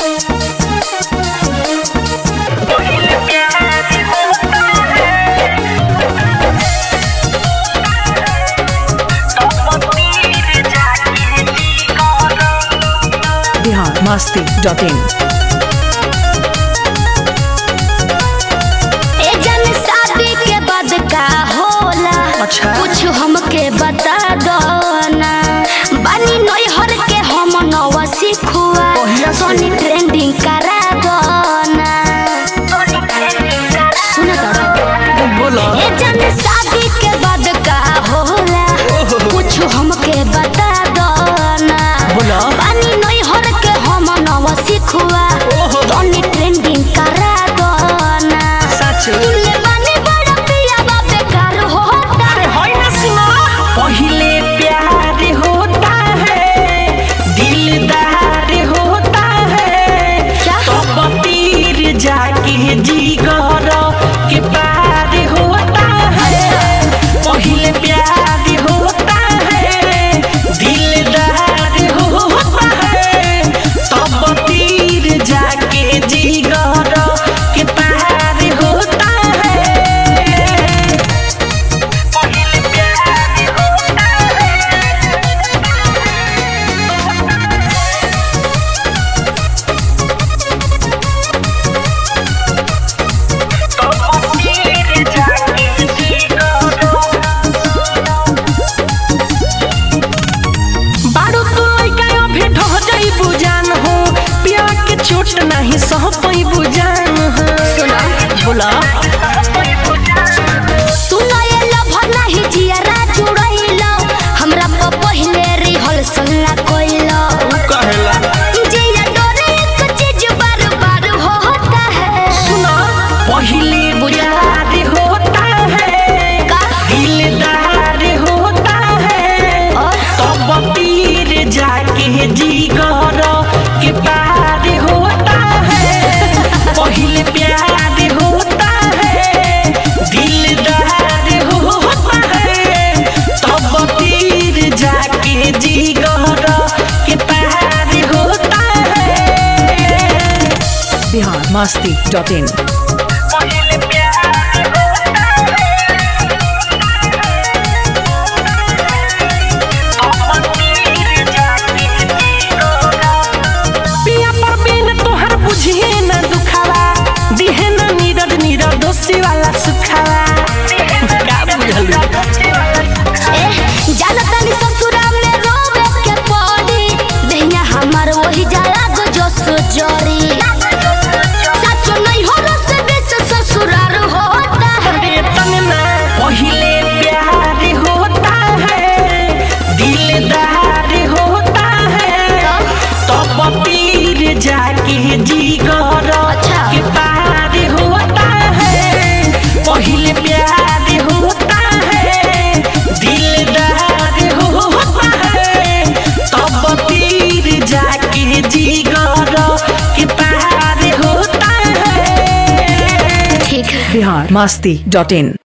Bihar Masti dot in ए जन शादी के बाद का होला अच्छा। कुछ हमके बता दो ना बानी नई हर के हम नवा सिखुआ पहिया से। सोनी ट्रेंडिंग करा दो ना सुन तो बोलो ए जन शादी के बाद का होला कुछ हमके बता दो ना बोलो। बानी नई हर के हम नवा सिखुआ ओहो। सोनी ट्रेंडिंग करा दो ना सच सुनले बानी बड़ा पिया बा बेकार होता पहले प्यार होता है दिलदार होता है क्या? तब तीर जाके जिगर के पार होता है पहले प्यार होता है दिलदार होता है तब तीर जाके जिगर के पार होता है पहले प्यार होता बारू तू लइका अभी ढह जाई बुजान हो पिया के चोट नहीं सह पई बुजान हो सुना बोला सुना ये लभर नहीं जियरा जुड़ैलो हमरा प पहिले रिहर्सल ना कोइलो कहेला जिया डोरे एक चीज बार बार होता है सुना पहले बुझार होता है का? दिलदार होता है और? तब तीर जाके जिगर के पार होता है पहले प्यार होता है दिलदार होता है तब तीर जाके जिगर के पार होता है बिहार मस्ती डॉट इन पहले प्यार होता पिया पर बिन तोहर बुझिए न दुखावा दिहे न नीरद नीरद दोषी वाला सुखावा का बुझलू ए जानतनी ससुरा में रोवे के पड़ी दहिया हमर वही जाला गो जो सुजोरी सच नहीं हो रस बेस ससुरार होता है वेतन ना पहले प्यार होता है दिलदार होता है तब तीर जाके जिगर अच्छा। के पार होता है पहले प्यार होता है दिलदार होता है तब तीर जाके जिगर के पार होता है ठीक है बिहार मस्ती डॉट इन